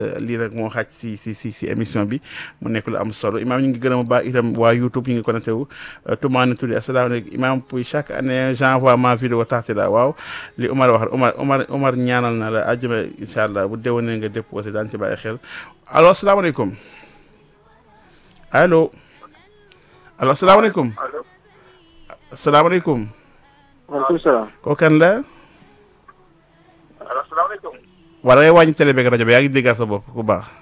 lii rek moo xaaj si si si si émission bi mu nekk lu am solo imaam ñu ngi gërëm a baax itam waa YouTube ñu ngi connecté wu tumaani tuddi asalaamaaleykum imaam pour chaque année j'envoie ma vidéo taxti la waaw li Umar wax Umar Umar Umar ñaanal na la àjjuma incha allah bu déwénee nga déposé daan ci bàyyi xel allo asalaamaaleykum allo allo asalaamaaleykum asalaamaaleykum waaleykum salaam. kooku kan la asalaamaaleykum. wala ngay wàññi télé beeg rajo bi yaa ngi déggal sa bopp ku baax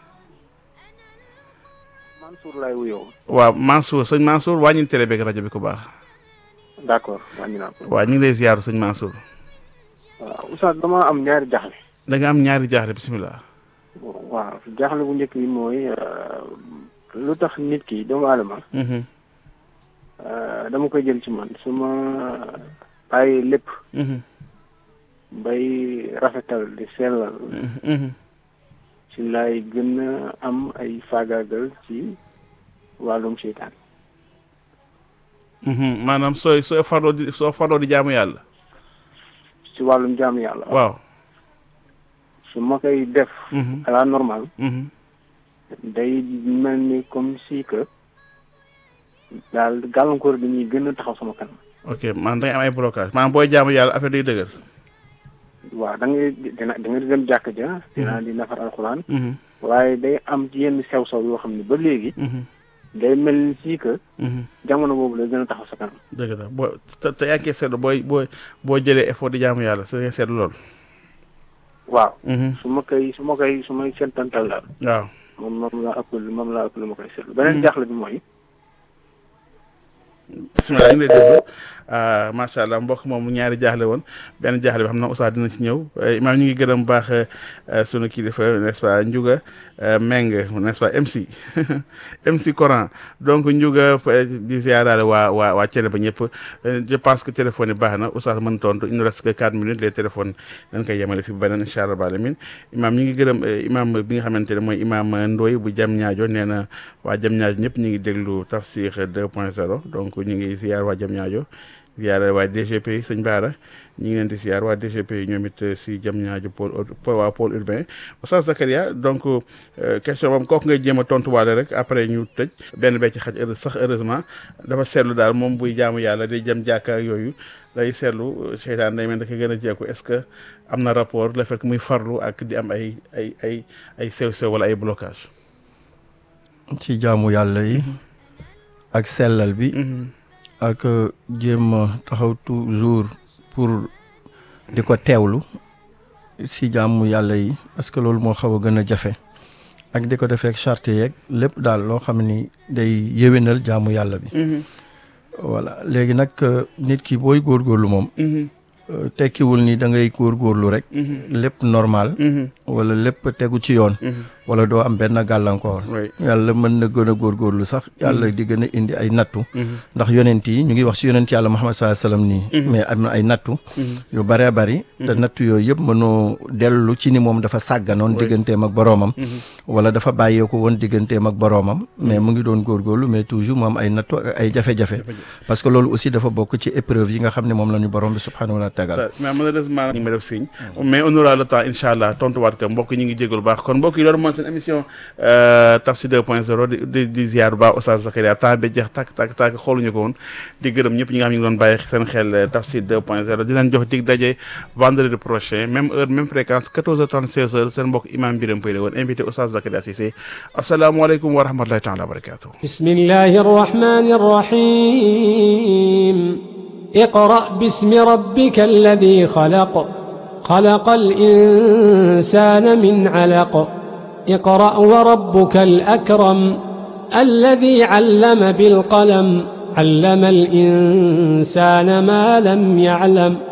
Mansour laay wuyoo. waaw Mansour sëñ Mansour wàññi télé beeg rajo bi ku baax d' accord wàññi naa ko. waaw ñu ngi lay ziyaaru sëñ Mansour waaw Oustaz dama am ñaari jaxle. da nga am ñaari jaaxle bisimilah. waaw jaxle bu njëkk bi mooy lu tax nit ki doomu aadama. dama koy jël ci man su ma bàyyi lépp. bay rafetal di sellal. ci laay gën a am ay faagaagal ci wàllum seytaan. maanaam sooy sooy farloo di soo farloo di jaamu yàlla. ci wàllum jaamu yàlla. waaw. su ma koy def. à la normale. day mel ni comme si que daal gàllankoor dañuy gën a taxaw sama kanam. ok man da ngay am ay blocage maanaam booy jaamu yàlla affaire day dëgër. waaw da ngay dina da nga dem jàkk ja. dinaa di nafar alxuraan. waaye day am ci yenn sew sew yoo xam ne ba léegi. day mel ni si que. jamono boobu lay gën a taxaw sa kanam. dëgg la boo te te yaa ngi koy seetlu booy boo boo jëlee effort di jaamu yàlla sa ngay seetlu lool. waaw. su ma koy su ma koy su may seetantal daal. waaw. moom moom laa ëpp moom laa ëpp lu ma koy seetlu. beneen jaaxle bi mooy. bisimilah ñu ngi lay déglu macha allah mbokk moom ñaari jaaxle woon benn jaaxle bi xam na Oustaz dina ci ñëw imaam ñu ngi gërëm baax sunu kilifa n'est-ce pas Ndiouga Meng n'est-ce pas MC MC Coran donc Ndiouga di ziaraale waa waa waa Thiénaba ñëpp je pense que téléphone yi baax na Oustaz mën tontu il nous reste que 4 minutes les téléphones dañ koy yemale fi beneen incha allah alamin imaam ñu ngi gërëm imaam bi nga xamante ne mooy imaam Ndoye bu jam ñaajo nee na waa jam ñaajo ñëpp ñu ngi déglu tafsir 2.0 donc ñu ngi ziar waa jam ñaajo ziar waa DGP sëñ Baara ñu ngi leen di ziar waa DGP ñoom it si jam ñaajo pôle waa pôle urbain Oustaz Zakaria donc question moom kooku ngay jéem a tontuwaale rek après ñu tëj benn bee ci xaj sax heureusement dafa seetlu daal moom buy jaamu yàlla day jëm jàkka ak yooyu day seetlu seytaan day mel da ko gën a jekku est-ce que am na rapport le fait que muy farlu ak di am ay ay ay ay sew-sew wala ay blocage ci jaamu yàlla yi ak sellal bi ak jéem a taxaw toujours pour di ko teewlu si jaamu yàlla yi parce que loolu moo xaw a gën a jafe ak di ko defee ak charte yeeg lépp daal loo xam ni day yéwénal jaamu yàlla bi voilà léegi nag nit ki booy góorgóorlu moom tekkiwul ni da ngay góorgóorlu rek lépp normal wala lépp tegu ci yoon wala doo am benn gàllankoor yàlla mën na gën a góorgóorlu sax yàlla di gën a indi ay nattu ndax yonent yi ñu ngi wax si yonent yàlla Muhammad sallallahu alayhi wasallam nii mais am na ay nattu yu bëree bëri te nattu yooyu yëpp mënoo dellu ci ni moom dafa sàgganoon digganteem ak boroomam wala dafa bàyyeeko woon digganteem ak boroomam mais mu ngi doon góorgóorlu mais toujours mu am ay nattu ak ay jafe-jafe parce que loolu aussi dafa bokk ci épreuve yi nga xam ne moom la ñu borom bi subhanahu wa taala mais malheureusement ñu ngi ma def signe mais on aura le temps incha allah tontuwaat ko mbokk ñu ngi jégalu baax kon mbokk yi loolu mooy seen émission Tafsir 2.0 di di di ziar ba Oustaz Zakaria temps bi jeex tàkk tàkk tàkk xooluñu ko woon di gërëm ñëpp ñi nga xam ñu ngi doon bàyyi seen xel Tafsir 2.0 di leen jox dig daje vendredi prochain même heure même fréquence 14h30 16h seen mbokk imam Birame Pay la woon invité Oustaz Zakaria Cissé asalaamaaleykum wa rahmatulahi taala wa barakatuh bismillahi rahmani rahim اقرأ باسم ربك الذي خلق خلق الإنسان من علق اقرأ وربك الأكرم الذي علم بالقلم علم الإنسان ما لم يعلم